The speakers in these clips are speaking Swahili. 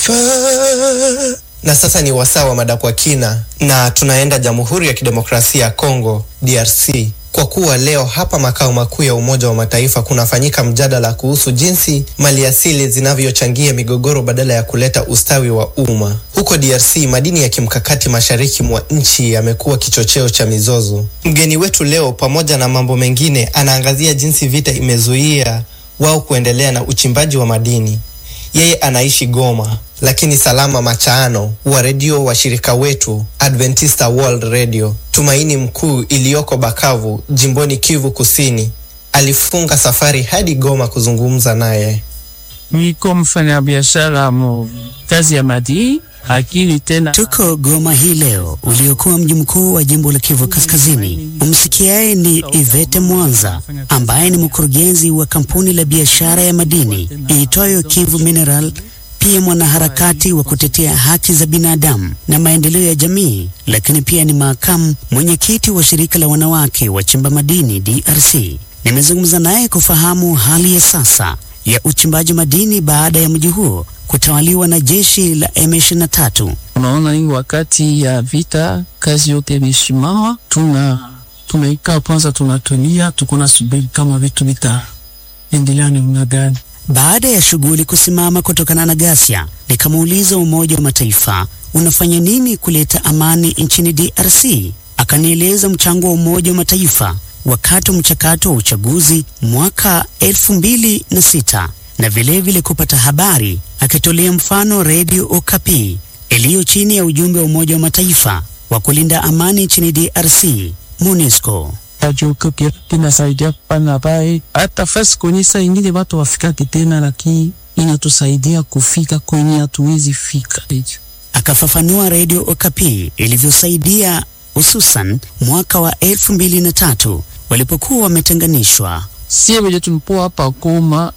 Na sasa ni wasaa wa mada kwa kina, na tunaenda Jamhuri ya Kidemokrasia ya Kongo DRC, kwa kuwa leo hapa makao makuu ya Umoja wa Mataifa kunafanyika mjadala kuhusu jinsi maliasili zinavyochangia migogoro badala ya kuleta ustawi wa umma. Huko DRC, madini ya kimkakati mashariki mwa nchi yamekuwa kichocheo cha mizozo. Mgeni wetu leo, pamoja na mambo mengine, anaangazia jinsi vita imezuia wao kuendelea na uchimbaji wa madini. Yeye anaishi Goma, lakini Salama Machaano wa redio washirika wetu Adventista World Radio Tumaini Mkuu iliyoko Bakavu, jimboni Kivu Kusini, alifunga safari hadi Goma kuzungumza naye. Niko mfanyabiashara mu kazi ya madini akili tena. Tuko Goma hii leo, uliokuwa mji mkuu wa jimbo la Kivu Kaskazini. Umsikiaye ni Ivete Mwanza ambaye ni mkurugenzi wa kampuni la biashara ya madini iitwayo Kivu Mineral, pia mwanaharakati wa kutetea haki za binadamu na maendeleo ya jamii, lakini pia ni makamu mwenyekiti wa shirika la wanawake wachimba madini DRC. Nimezungumza naye kufahamu hali ya sasa ya uchimbaji madini baada ya mji huo kutawaliwa na jeshi la M23. Unaona, hii wakati ya vita kazi yote imesimama, tuna tumeikaa kwanza, tunatulia, tuko na subiri kama vitu vitaendelea namna gani. Baada ya shughuli kusimama kutokana na ghasia, nikamuuliza Umoja wa Mataifa unafanya nini kuleta amani nchini DRC. Akanieleza mchango wa Umoja wa Mataifa wakati wa mchakato wa uchaguzi mwaka elfu mbili na sita na vilevile vile kupata habari, akitolea mfano redio Okapi iliyo chini ya ujumbe wa Umoja wa Mataifa wa kulinda amani nchini DRC, MONUSCO. Radio Okapi inasaidia kupana habari hata fasi kwenye saa ingine watu wafikake tena, lakini inatusaidia kufika kwenye hatuwezi fika. Akafafanua redio Okapi ilivyosaidia hususan mwaka wa elfu mbili na tatu walipokuwa wametenganishwa. Sie wenye tulipoa hapa Goma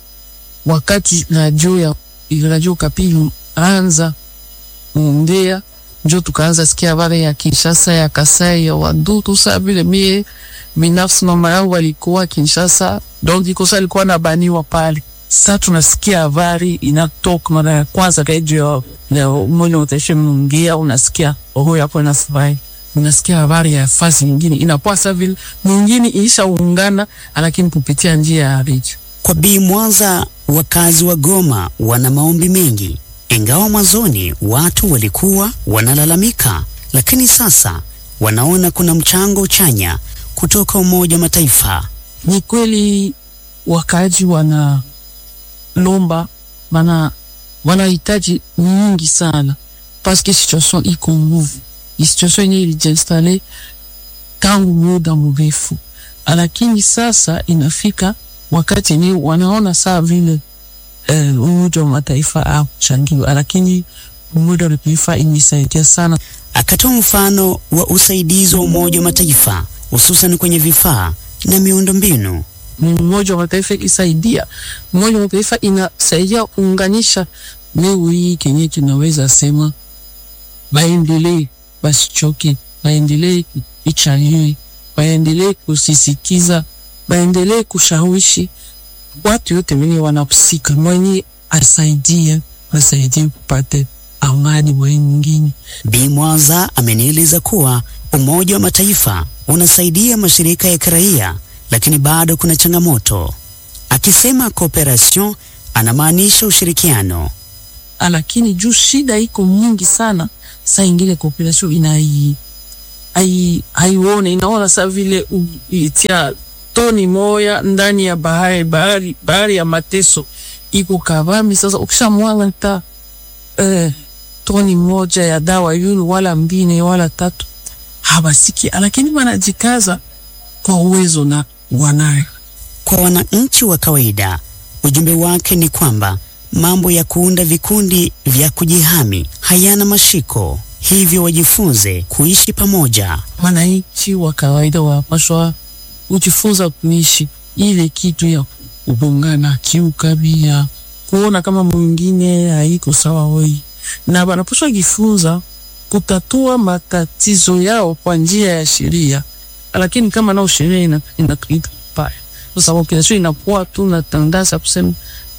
wakati radio ya radio Okapi anza ongea, njo tukaanza sikia habari ya Kinshasa ya Kasai ya Wadutu. Saa vile mie binafsi mama yangu alikuwa Kinshasa, donc ikosa alikuwa na baniwa pale. Sasa tunasikia habari inatoka mara ya kwanza radio ya Umoja wa Mataifa mnaongea, unasikia oho yapo na furahi unasikia habari ya fasi nyingine inapoa sa vile mwingine ilishaungana, lakini kupitia njia ya redio. Kwa Bi Mwanza, wakazi wa Goma wana maombi mengi, ingawa mwanzoni watu walikuwa wanalalamika, lakini sasa wanaona kuna mchango chanya kutoka Umoja wa Mataifa. Ni kweli wakaaji wana lomba wana wanahitaji nyingi sana, paske situation iko nguvu situation yenye ilijiinstale tangu muda mrefu, lakini sasa inafika wakati yenye wanaona saa vile eh, Umoja wa Mataifa akuchangiwa, lakini Umoja wa Mataifa imesaidia sana. Akatoa mfano wa usaidizi wa Umoja wa Mataifa hususan kwenye vifaa na miundombinu. Umoja wa Mataifa isaidia, Umoja wa Mataifa inasaidia kuunganisha. Leo hii kenye tunaweza sema baendelee basichoke, baendelee ichaliwe, baendelee kusisikiza, baendelee kushawishi watu yote wenye wanahusika, mwenye asaidie asaidie kupate amani mwenye nyingine. Bi Mwanza amenieleza kuwa Umoja wa Mataifa unasaidia mashirika ya kiraia, lakini bado kuna changamoto. Akisema cooperation anamaanisha ushirikiano, lakini juu shida iko nyingi sana saa ingine cooperation inai ai haione inaona saa vile itia toni moya ndani ya bahari bahari bahari ya mateso iko kavami. Sasa ukishamwanga ta eh, toni moja ya dawa yulu wala mbine wala tatu habasiki, lakini wanajikaza kwa uwezo na wanayo. Kwa wananchi wa kawaida, ujumbe wake ni kwamba mambo ya kuunda vikundi vya kujihami hayana mashiko, hivyo wajifunze kuishi pamoja. Wananchi wa kawaida wapashwa kujifunza kuishi ile kitu ya kubongana kiukabia, kuona kama mwingine haiko sawa woi, na wanapashwa jifunza kutatua matatizo yao kwa njia ya sheria, lakini kama nao sheria ina ina paya, kwa sababu kila inakuwa tu na tandasa kusema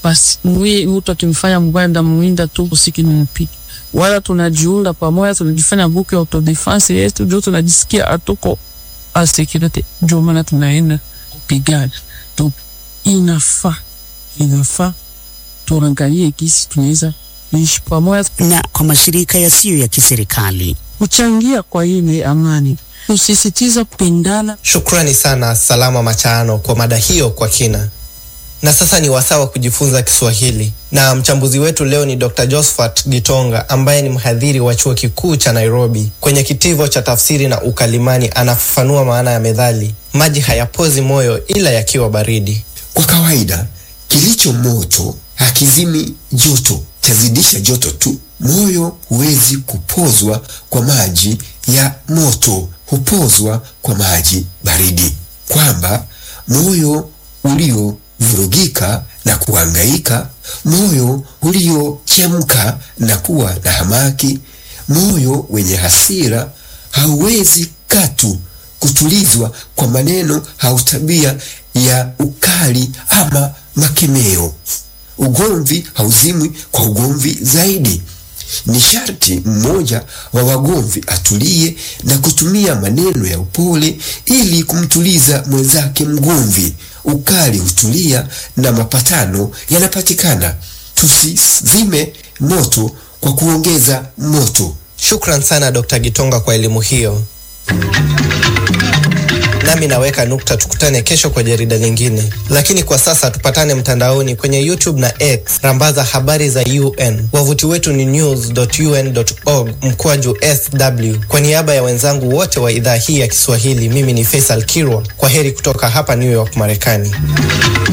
basi mwi mtu akimfanya mbaya ndamuinda tu usiki nimpige, wala tunajiunda pamoja, tunajifanya buku ya autodefense yetu, ndio tunajisikia atuko asekirite, ndio maana tunaenda kupigana. Donc inafaa inafaa tuangalie gisi tunaweza kuishi pamoja, Na kwa mashirika yasiyo ya kiserikali kuchangia kwa ile amani, kusisitiza kupendana. Shukrani sana Salama Machaano kwa mada hiyo kwa kina. Na sasa ni wasaa wa kujifunza Kiswahili, na mchambuzi wetu leo ni Dr. Josephat Gitonga ambaye ni mhadhiri wa chuo kikuu cha Nairobi. Kwenye kitivo cha tafsiri na ukalimani anafafanua maana ya methali maji hayapozi moyo ila yakiwa baridi. Kwa kawaida kilicho moto hakizimi joto, chazidisha joto tu. Moyo huwezi kupozwa kwa maji ya moto, hupozwa kwa maji baridi. Kwamba moyo uliovurugika na kuhangaika, moyo uliochemka na kuwa na hamaki, moyo wenye hasira hauwezi katu kutulizwa kwa maneno au tabia ya ukali ama makemeo. Ugomvi hauzimwi kwa ugomvi zaidi. Ni sharti mmoja wa wagomvi atulie na kutumia maneno ya upole ili kumtuliza mwenzake mgomvi. Ukali hutulia na mapatano yanapatikana. Tusizime moto kwa kuongeza moto. Shukran sana Dr. Gitonga kwa elimu hiyo. Nami naweka nukta, tukutane kesho kwa jarida lingine, lakini kwa sasa tupatane mtandaoni kwenye YouTube na X, rambaza habari za UN. Wavuti wetu ni news.un.org mkwaju sw. Kwa niaba ya wenzangu wote wa idhaa hii ya Kiswahili, mimi ni Faisal Kirwa. Kwa heri kutoka hapa New York, Marekani.